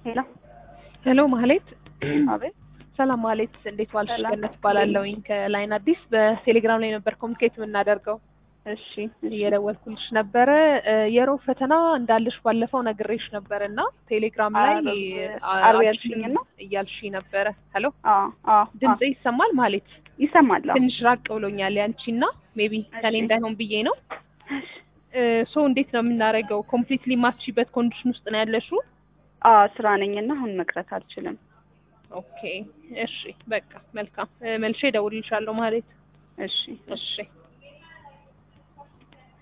ሄሎ ሄሎ ማህሌት፣ አቤት። ሰላም ማህሌት፣ እንዴት ዋልሽ? ሰላም። ገነት እባላለሁኝ ከላይን አዲስ በቴሌግራም ላይ ነበር ኮሚኒኬት የምናደርገው። እሺ እሺ። እየደወልኩልሽ ነበረ እ የሮብ ፈተና እንዳለሽ ባለፈው ነግሬሽ ነበር እና ቴሌግራም ላይ አርብ- አ- አርብ አልሽኝ ያልሽኝ ነው? እያልሽ ነበረ። ሄሎ አዎ አዎ ድምጽ አዎ። ይሰማል ማህሌት? ይሰማል። አዎ። ትንሽ ራቅ ብሎኛል ያንቺና ሜቢ ከኔ እሺ። እንዳይሆን ብዬ ነው። ሶ እንዴት ነው የምናደርገው? ኮምፕሊትሊ ማትችበት ኮንዲሽን ውስጥ ነው ያለሽው? አዎ ስራ ነኝና አሁን መቅረት አልችልም። ኦኬ እሺ፣ በቃ መልካም። እ፣ መልሼ እደውልልሻለሁ ማለት እሺ እሺ